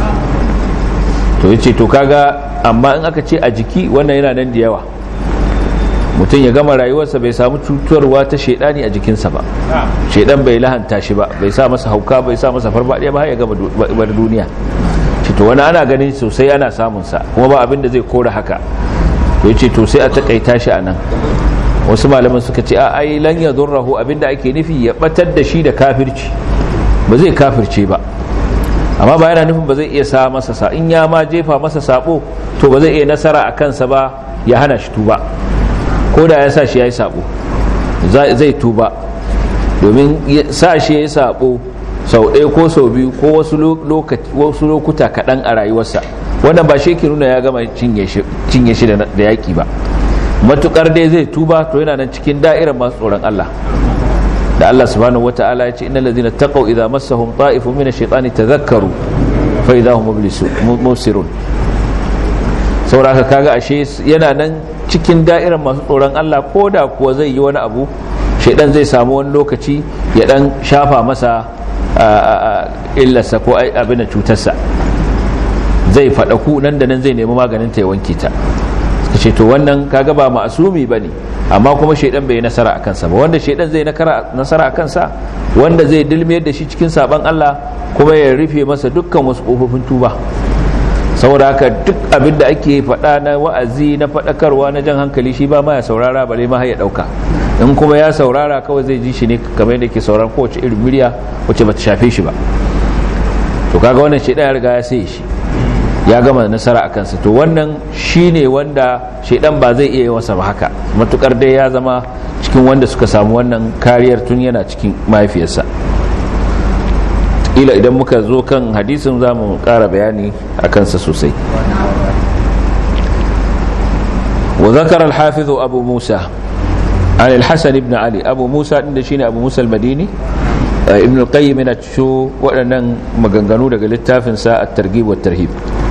to yace to kaga amma in aka ce a jiki wannan yana nan da yawa mutum ya gama rayuwarsa bai samu cutarwa ta shaidani a jikinsa ba shaidan bai lahanta shi ba bai sa masa hauka bai sa masa farfadiya ba har ya gama duniya to wani ana ganin sosai ana samun sa kuma ba abin da zai kora haka to yace to sai a takaita shi a nan wasu malaman suka ce a ai lan yadurruhu abinda ake nufi ya batar da shi da kafirci ba zai kafirce ba amma ba yana nufin ba zai iya sa masa sa in ya ma jefa masa sabo to ba zai iya nasara a kansa ba ya hana shi tuba ko da ya sa shi ya yi sabo zai tuba domin sa shi ya yi sabo sau ɗaya ko sau biyu ko wasu lokuta kaɗan a rayuwarsa wannan ba shi ke nuna ya gama cinye shi da yaƙi ba matukar dai zai tuba to yana nan cikin da'irar masu tsoron Allah da Allah subhanahu wata'ala ya ce innal ladina taqaw idza massahum ta'ifun min ash-shaytani tadhakkaru fa idza hum mubsirun saboda kaga ashe yana nan cikin da'irar masu tsoron Allah ko da kuwa zai yi wani abu shaidan zai samu wani lokaci ya dan shafa masa illarsa ko abin da cutarsa zai faɗaku nan da nan zai nemi maganin ta ya wanke ta ce to wannan kaga ba ma'asumi bane amma kuma shaidan bai nasara a kansa ba wanda shaidan zai nasara a kansa wanda zai dilmiyar da shi cikin saban Allah kuma ya rufe masa dukkan wasu kofofin tuba saboda haka duk abin da ake faɗa na wa'azi na faɗakarwa na jan hankali shi ba ma ya saurara bare ma ya ɗauka in kuma ya saurara kawai zai ji shi ne kamar yadda ke sauran kowace irin murya wacce ba ta shafe shi ba to kaga wannan shaidan ya riga ya sai shi ya gama nasara a kansa to wannan shine wanda shaidan ba zai iya wasa ba haka matukar dai ya zama cikin wanda suka samu wannan kariyar tun yana cikin mahaifiyarsa ila idan muka zo kan hadisin za mu ƙara bayani a kansa sosai wa zakar alhafizu abu musa an alhassan ibn ali abu musa ɗin da shine abu musa al-madini ibn al-qayyim yana cikin waɗannan maganganu daga littafinsa at-targhib wa tarhib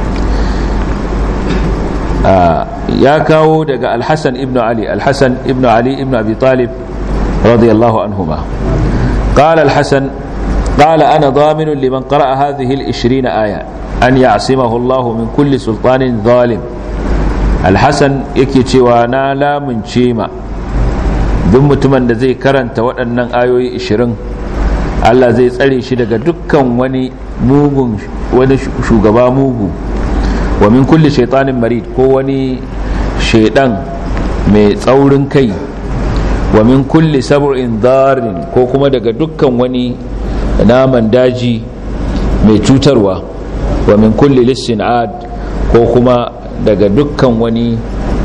ya kawo daga alhassan ibn ali alhassan ibn ali ibn abi talib radiyallahu anhuma قال الحسن قال أنا ضامن لمن قرأ هذه العشرين آية أن يعصمه الله من كل سلطان ظالم الحسن يكي وانا لا من شيما duk mutumin da zai karanta waɗannan ayoyi 20 Allah zai tsare shi daga dukkan wani mugun wani shugaba mugu wa min kulli shaitanin marid ko wani shaidan mai tsaurin kai wa min kulli sab'in darin ko kuma daga dukkan wani naman daji mai cutarwa wa min kulli lissin ad ko kuma daga dukkan wani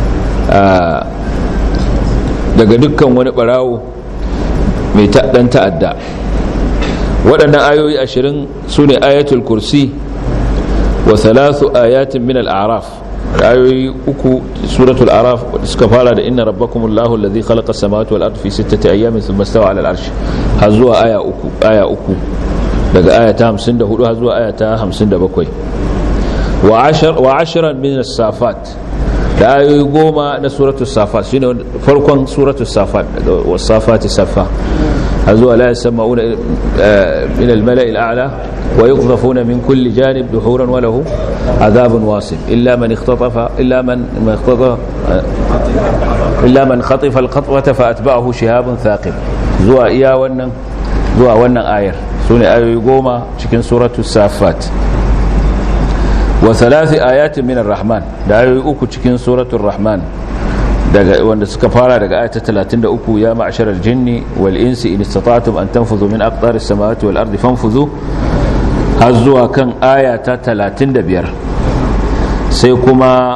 daga dukkan wani barawo mai dan ta'adda waɗannan ayoyi ashirin su ne ayatul kursi wa thalathu ayatin min al-a'raf ayoyi uku suratul araf suka fara da inna rabbakumullahu alladhi khalaqa as-samawati wal ardi fi sittati ayamin thumma istawa 'ala al-'arsh har zuwa aya uku aya uku daga aya ta 54 har zuwa aya ta 57 wa ashar wa ashran min as-safat da ayoyi goma na suratul safat shine farkon suratul safat daga wasafati safa har zuwa la yasma'una min al-mala'i al-a'la ويقذفون من كل جانب دحورا وله عذاب واصب إلا من اختطف إلا من اختطف إلا من خطف الخطوة فأتبعه شهاب ثاقب زوا إيا ونن زوا ونن آير سوني آية يقوم شكن سورة السافات وثلاث آيات من الرحمن دا آية يقوم شكن سورة الرحمن daga wanda suka fara daga ayata 33 ya ma'sharal jinni wal insi in istata'tum an tanfudhu min aqtaris samawati wal ardi fanfudhu har zuwa kan aya ta 35 sai kuma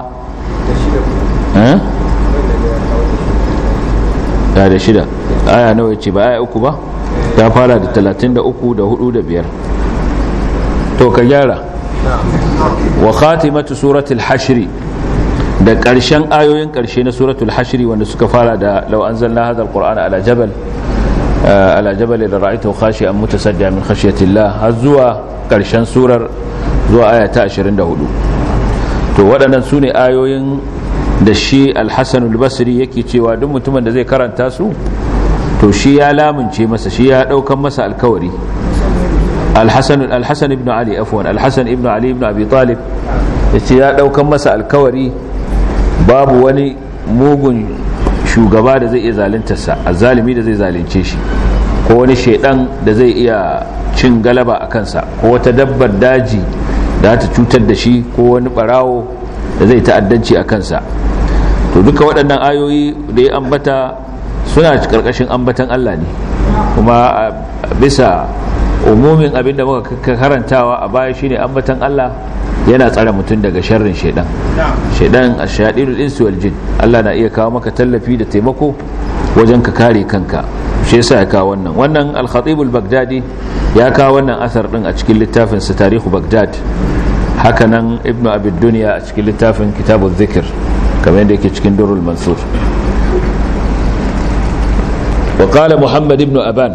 ya da shida aya nawa ce ba aya uku ba ta fara da 33 da 4 da 5 to ka gyara wa khatimatu suratul hashri da ƙarshen ayoyin ƙarshe na suratul hashri wanda suka fara da law anzalna hadha alqur'ana ala jabal ala jabal la ra'aytahu khashi'an mutasaddian min khashyatillah har zuwa karshen surar zuwa aya ta 24 to waɗannan su ne ayoyin da shi alhassan basri yake cewa duk mutumin da zai karanta su to shi ya lamunce masa shi ya ɗaukan masa alkawari alhassan ibn ali afwan alhassan ibn ali ibn abi talib ya ce ya ɗaukan masa alkawari babu wani mugun shugaba da zai iya zaluntarsa azzalimi da zai zalunce shi ko wani shaidan da zai iya cin galaba a kansa ko wata dabbar daji da ta cutar da shi ko wani barawo da zai ta'addanci a kansa to duka waɗannan ayoyi da ya ambata suna ƙarƙashin ambatan Allah ne kuma bisa umumin abinda muka karantawa a baya shine ambatan Allah yana tsare mutum daga sharrin shaidan shaidan ashadidul insi wal jin Allah na iya kawo maka tallafi da taimako wajen ka kare kanka shi yasa ya kawo wannan wannan al-khatib al-baghdadi ya kawo wannan asar din a cikin littafin sa tarihu baghdad hakanan ibnu abi dunya a cikin littafin kitabul zikr kamar yadda yake cikin durrul mansur wa qala muhammad ibn aban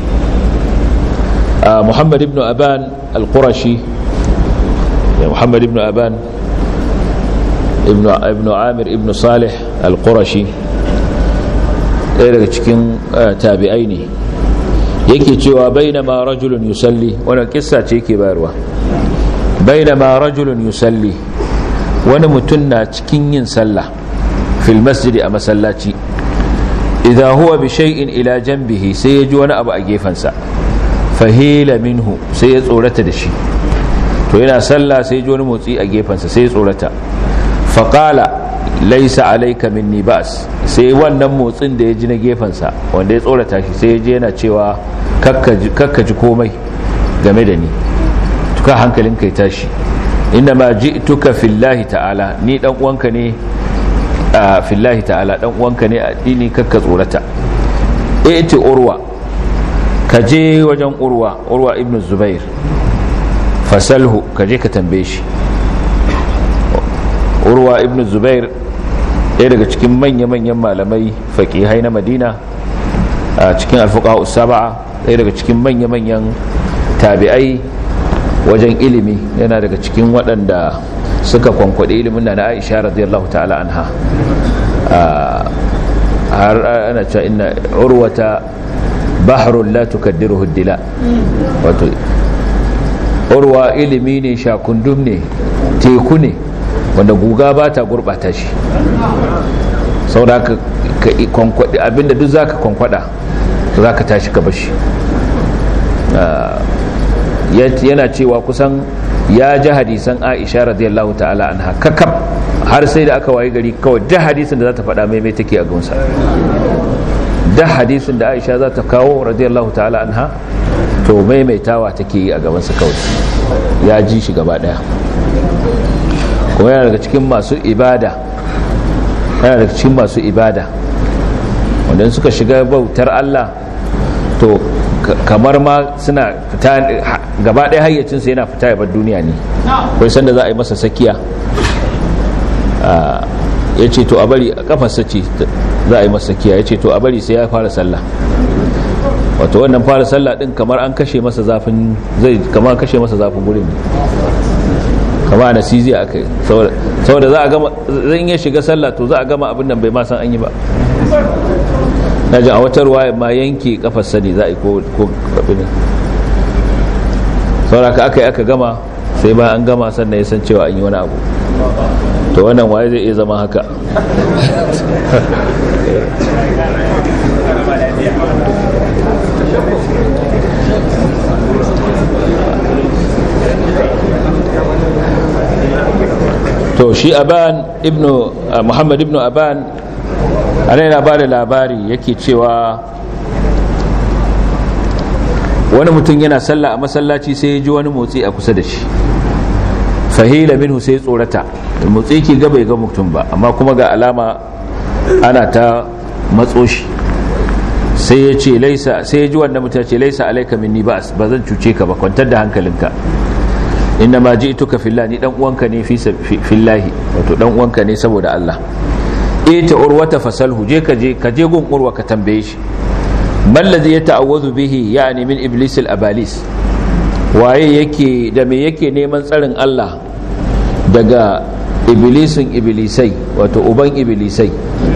muhammad ibn aban al-qurashi محمد بن أبان ابن, ابن عامر ابن صالح القرشي ɗaya daga cikin tabi'ai ne yake cewa bainama rajulun yusalli wannan kissa ce yake bayarwa bainama rajulun yusalli wani mutum na cikin yin sallah fil masjidi a masallaci idza huwa bi shay'in ila janbihi sai ya ji wani abu a gefensa fahila minhu sai ya tsorata da shi to yana sallah sai ji wani motsi a gefensa sai ya tsorata faƙala laisa alaika minni ba'as sai wannan motsin da ya ji na gefensa wanda ya tsorata shi sai ya je yana cewa kakka ji komai game da ni tuka hankalin kai tashi inna ma ji'tuka fillahi ta'ala ni dan uwanka ne a fillahi ta'ala dan uwanka ne a dini kakka tsorata iti urwa ka je wajen urwa urwa ibn zubair fasalhu ka je ka tambaye shi urwa ibn zubair ɗaya daga cikin manya-manyan malamai faƙihai na madina a cikin alfuka saba'a ɗaya daga cikin manya-manyan tabi'ai wajen ilimi yana daga cikin waɗanda suka kwankwaɗe ilimin na na aisha radiyallahu ta'ala anha har ana cewa inna urwata bahrun la tukaddiruhu dila wato urwa ilimi ne shakundum ne teku ne wanda guga ba ta gurɓata shi saboda ka kwankwaɗe abinda duk za ka kwankwaɗa za ka tashi ka bashi yana cewa kusan ya ji hadisan aisha radiyallahu ta'ala anha kakab har sai da aka waye gari kawai da hadisin da za ta faɗa maimai take a gunsa da hadisin da aisha za ta kawo radiyallahu ta'ala anha to maimaitawa take yi a gabansa kawai ya ji shi gaba ɗaya kuma yana daga cikin masu ibada yana daga cikin masu ibada wanda suka shiga bautar Allah to kamar ma suna fita gaba ɗaya hayyacinsa yana fita ya bar duniya ne kai sanda za a yi masa sakiya ya ce to a bari a kafarsa ce za a yi masa sakiya ya ce to a bari sai ya fara sallah wato wannan fara sallah din kamar an kashe masa zafin zai kamar kashe masa zafin gurin ne kama na sizi a kai saboda za a gama zan iya shiga sallah to za a gama abin nan bai ma san an yi ba na ji a wata ruwa ma yanke kafar sani za a yi ko abin saboda ka aka yi aka gama sai ba an gama sannan ya san cewa an yi wani abu to wannan waye zai iya zama haka to shi aban ibnu muhammad ibnu aban ana yana ba da labari yake cewa wani mutum yana sallah a masallaci sai ya ji wani motsi a kusa da shi fahila minhu sai tsorata motsi ke ga bai ga mutum ba amma kuma ga alama ana ta matso shi sai ya ce laisa sai ya ji wannan mutum ce laisa alaika minni ba ba zan cuce ka ba kwantar da hankalinka inna ma ji'tuka fillah ni dan uwanka ne fi fillahi wato dan uwanka ne saboda Allah ita urwata fasalhu je ka je ka je gun urwa ka tambaye shi man ladhi yata'awwadhu bihi yani min iblis al-abalis waye yake da me yake neman tsarin Allah daga iblisin iblisai wato uban iblisai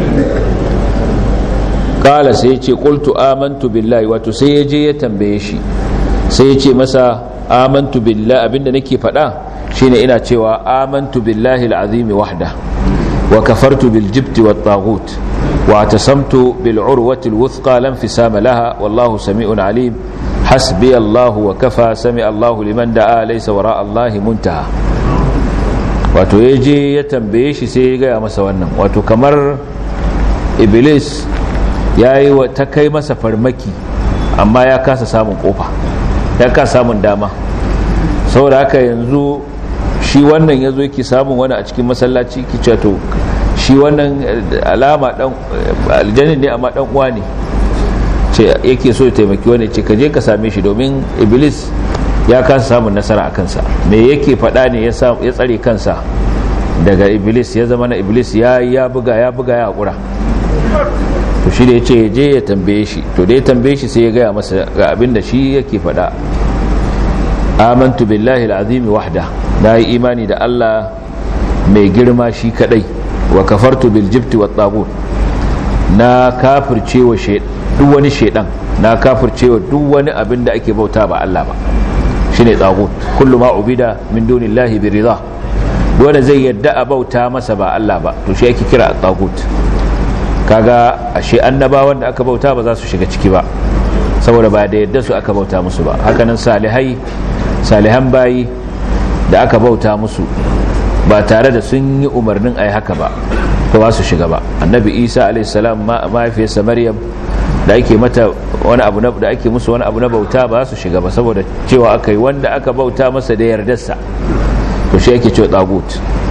kala sai ya ce qultu amantu billahi wato sai ya je ya tambaye shi sai ya ce masa amantu billahi abinda nake faɗa shine ina cewa amantu billahi al-azim wahda wa kafartu bil jibti wat taghut wa tasamtu bil urwati al wuthqa lam fisama laha wallahu sami'un alim hasbi Allah wa kafa sami Allah liman da'a laysa wara Allah muntaha wato yaje ya tambaye shi sai ya gaya masa wannan wato kamar iblis yayi wa ta kai masa farmaki amma ya kasa samun kofa ya ka samun dama saboda haka yanzu shi wannan ya zo yake samun wani a cikin masallaci ki to shi wannan alama dan aljanin ne amma dan uwa ne ce yake so ya taimaki wani ce ka je ka same shi domin iblis ya kasa samun nasara a kansa me yake faɗa ne ya tsare kansa daga iblis ya zama na iblis ya ya buga ya buga ya haƙura to shi da ya ce je ya tambaye shi to da ya tambaye shi sai ya gaya masa ga abin da shi yake faɗa amantu billahi al'azimi wahda na yi imani da Allah mai girma shi kadai wa kafartu bil jibti wa tagut na kafircewa duk wani shaidan na kafircewa duk wani abin da ake bauta ba Allah ba shine tagut kullu ma ubida min dunillahi bi ridha wanda zai yadda a bauta masa ba Allah ba to shi ake kira tagut kaga ashe annabawan da aka bauta ba za su shiga ciki ba saboda ba da yadda su aka bauta musu ba hakanan salihai salihan bayi da aka bauta musu ba tare da sun yi umarnin a yi haka ba to ba su shiga ba annabi isa alaihissalam mahaifiyarsa maryam da ake mata wani abu da ake musu wani abu na bauta ba su shiga ba saboda cewa aka yi wanda aka bauta masa da yardarsa to shi yake cewa tagut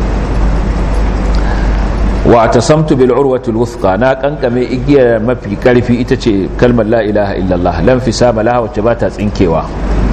wa tasamtu bil urwatil wuthqa na kankame igiyar mafi karfi ita ce kalmar la ilaha illallah lam fi sama laha wacce ba ta tsinkewa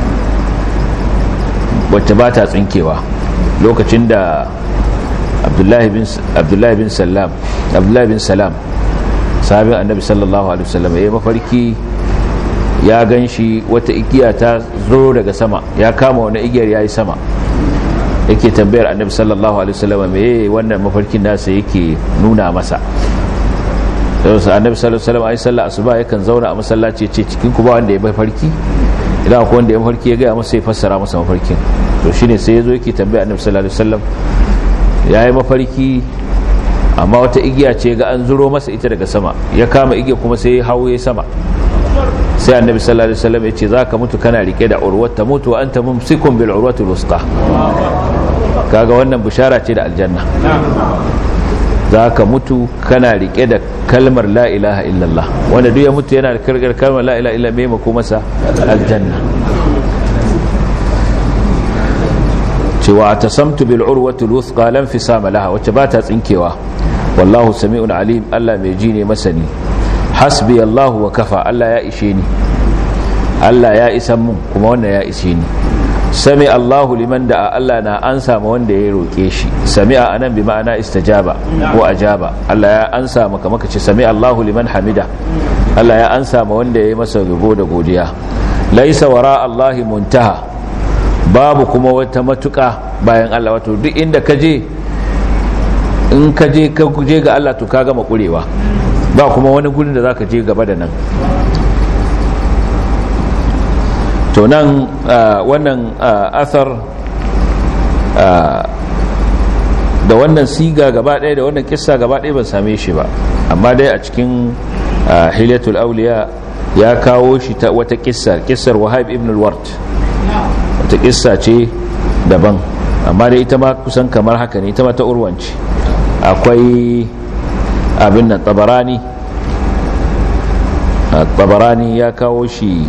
wacce ba ta tsinkewa lokacin da abdullahi bin abdullahi bin salam abdullahi bin salam sahabin annabi sallallahu alaihi wasallam ya mafarki ya ganshi wata igiya ta zo daga sama ya kama wani igiyar yayi sama yake tambayar annabi sallallahu alaihi wasallam me wannan mafarkin nasa yake nuna masa sai annabi sallallahu alaihi wasallam ai sallah asuba yakan zauna a masallaci ce cikin ku ba wanda ya mafarki idan akwai wanda ya mafarki ya ga masa ya fassara masa mafarkin to shine sai yazo yake tambaya annabi sallallahu alaihi wasallam yayi mafarki amma wata igiya ce ga an zuro masa ita daga sama ya kama igiya kuma sai ya hawo ya sama sai annabi sallallahu alaihi wasallam ya ce zaka mutu kana rike da urwata mutu wa anta mumsikun bil urwati al kaga wannan bishara ce da aljanna za ka mutu kana rike da kalmar la ilaha illallah wanda duk ya mutu yana da karkar kalmar la ilaha illallah mai mako masa aljanna cewa ta samtu bil urwati al lam fi sama laha wacce ba ta tsinkewa wallahu sami'un alim Allah mai ji ne masani hasbi Allah wa kafa Allah ya ishe ni Allah ya isan mun kuma wannan ya ishe ni sami Allahu liman da Allah na ansa ma wanda ya roƙe shi sami'a anan bi ma'ana istajaba ko ajaba Allah ya ansa maka maka ce sami Allahu liman hamida Allah ya ansa ma wanda ya yi masa rubo da godiya laisa wara Allahi muntaha babu kuma wata matuƙa bayan Allah wato duk inda ka je in ka je ka je ga Allah to ka gama kurewa ba kuma wani gurin da zaka je gaba da nan to nan wannan asar da wannan siga gaba ɗaya da wannan kissa gaba ɗaya ban same shi ba amma dai a cikin hilyatul auliya ya kawo shi ta wata kissar kissar wahab ibn al-wart wata kissa ce daban amma dai ita ma kusan kamar haka ne ita ma ta urwanci akwai abin nan tabarani tabarani ya kawo shi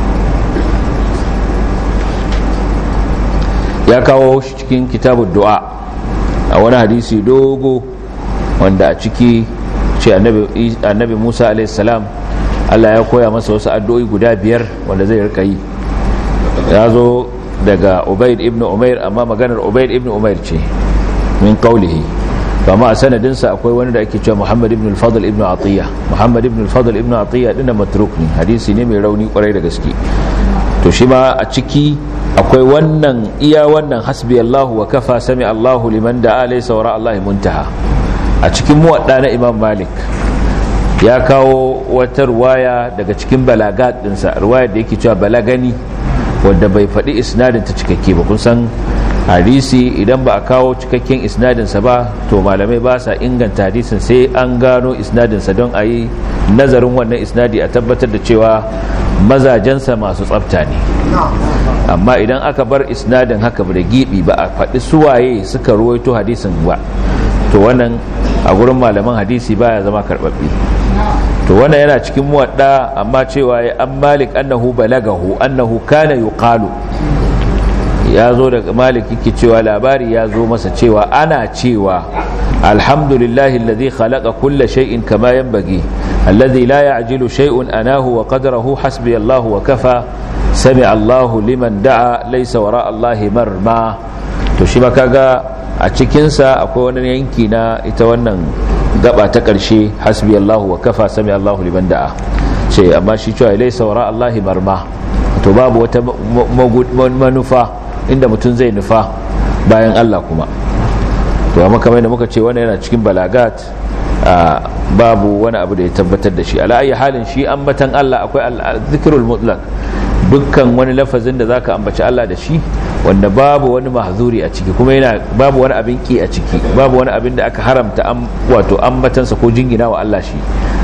ya kawo shi cikin kitabun du'a a wani hadisi dogo wanda a ciki ce annabi musa alaihissalam allah ya koya masa wasu addu'o'i guda biyar wanda zai rika yi ya zo daga ubaid ibn umair amma maganar ubaid ibn umair ce min kaulihi amma a sanadinsa akwai wani da ake cewa muhammad ibn al-fadl ibn atiyya muhammad ibn al-fadl ibn atiyya dinna matruk ne hadisi ne mai rauni kwarai da gaske to shi ma a ciki akwai wannan iya wannan hasbi Allahu wa kafa sami Allahu liman da alaysa wa Allah muntaha a cikin muwadda na Imam Malik ya kawo wata ruwaya daga cikin balagat dinsa ruwaya da yake cewa balagani wadda bai faɗi isnadin ta cikakke ba kun san hadisi idan ba a kawo cikakken isnadinsa ba to malamai ba sa inganta hadisin sai an gano isnadinsa don a yi nazarin wannan isnadi a tabbatar da cewa mazajensa masu tsafta ne amma idan aka bar isnadin haka da gibi ba a faɗi suwaye suka ruwaito hadisin ba to wannan a gurin malaman hadisi baya zama karɓaɓɓe to wannan yana cikin muwadda amma cewa ya an malik annahu balagahu annahu kana yuqalu ya zo daga malik yake cewa labari ya zo masa cewa ana cewa alhamdulillahi alladhi khalaqa kulla shay'in kama yanbaghi alladhi la ya'jilu shay'un anahu wa qadrahu hasbi Allah wa kafa sami Allah liman da'a laysa wara Allah marma to shi ba kaga a cikin sa akwai wani yanki na ita wannan gaba ta karshe hasbi Allah wa kafa sami Allah liman da'a ce amma shi cewa laysa wara Allah marma to babu wata manufa inda mutum zai nufa bayan Allah kuma to amma kamar da muka ce wannan yana cikin balagat babu wani abu da ya tabbatar da shi ala ayi halin shi ambatan Allah akwai zikrul mutlaq dukkan wani lafazin da zaka ambaci Allah da shi wanda babu wani mahzuri a ciki kuma yana babu wani abin ki a ciki babu wani abin da aka haramta wato ambatansa ko jingina wa Allah shi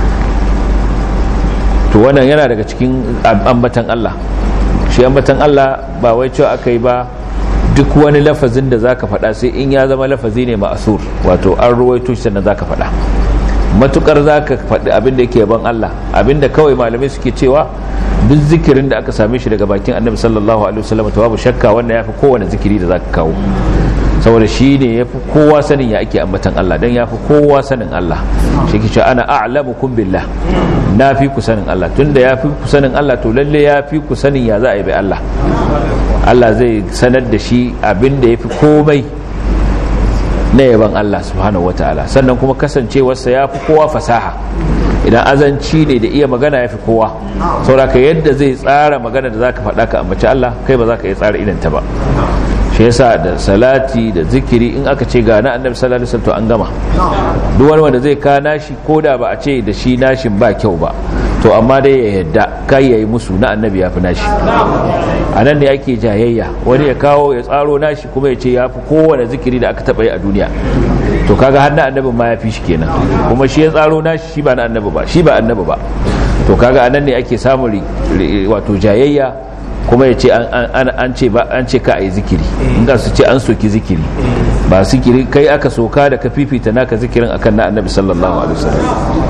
to wannan yana daga cikin ambatan Allah shi ambatan Allah ba wai cewa aka yi ba duk wani lafazin da zaka faɗa sai in ya zama lafazi ne ma'asur wato an ruwaito shi sannan zaka faɗa matukar zaka faɗi abin da yake yaban Allah abin da kawai malamai suke cewa duk zikirin da aka same shi daga bakin annabi sallallahu alaihi wasallam to babu shakka wannan yafi kowane zikiri da zaka kawo saboda shi ne ya fi kowa sanin ya ake ambatan Allah don ya fi kowa sanin Allah shi ke ana a'lamukum billah na fi ku sanin Allah tunda ya fi ku sanin Allah to lalle ya fi ku sanin ya za a yi bai Allah Allah zai sanar da shi abin da ya fi komai na yaban Allah subhanahu wataala sannan kuma kasancewarsa ya fi kowa fasaha idan azanci ne da iya magana ya fi kowa sauraka yadda zai tsara magana da za ka faɗa ka ambaci Allah kai ba za ka iya tsara idanta ba shi yasa da salati da zikiri in aka ce ga na annabi sallallahu alaihi wasallam to an gama duk wani wanda zai ka nashi koda ba a ce da shi nashin ba kyau ba to amma dai ya yadda kai yayi musu na annabi ya fi nashi a nan ne ake jayayya wani ya kawo ya tsaro nashi kuma ya ce ya fi kowane zikiri da aka taɓa yi a duniya to kaga har na annabi ma ya fi shi kenan kuma shi ya tsaro nashi shi ba na annabi ba shi ba annabi ba to kaga a nan ne ake samun wato jayayya kuma ya ce an ce ba an ce ka a yi zikiri inda su ce an soki zikiri ba zikiri kai aka soka da ka fifita naka zikirin akan na annabi sallallahu alaihi wasallam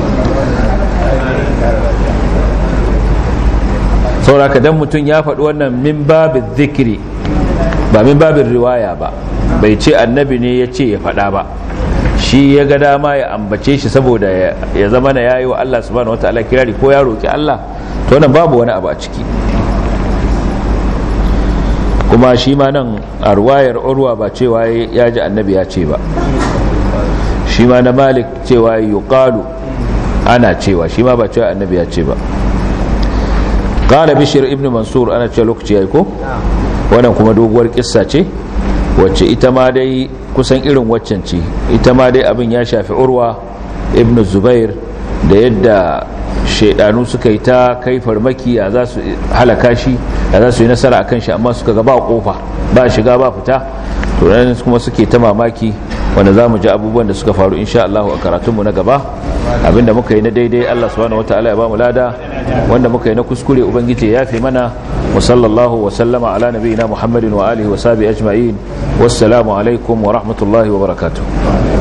sauraka dan mutum ya faɗi wannan min babin zikiri ba min babin riwaya ba bai ce annabi ne ya ce ya faɗa ba shi ya ga dama ya ambace shi saboda ya zama na yayi wa Allah subhanahu wataala kirari ko ya roki Allah to wannan babu wani abu a ciki kuma shi ma nan a ruwayar urwa ba cewa ya ji annabi ya ce ba shi ma na malik cewa yuqalu ana cewa shi ma ba cewa annabi ya ce ba qala bishir ibn mansur ana cewa lokaci yayi ko wannan kuma doguwar kissa ce wacce ita ma dai kusan irin waccan ce ita ma dai abin ya shafi urwa ibn zubair da yadda shaidanu suka yi ta kai farmaki a za su halaka shi a za su yi nasara akan shi amma suka ga ba kofa ba shiga ba fita to nan kuma suke ta mamaki wanda za mu ji abubuwan da suka faru insha Allah a karatunmu na gaba abinda muka yi na daidai Allah subhanahu wataala ya ba mu lada wanda muka yi na kuskure ubangiji ya yafe mana wa sallallahu wa sallama ala nabiyina muhammadin wa alihi wa sahbihi ajma'in wassalamu alaikum wa rahmatullahi wa barakatuh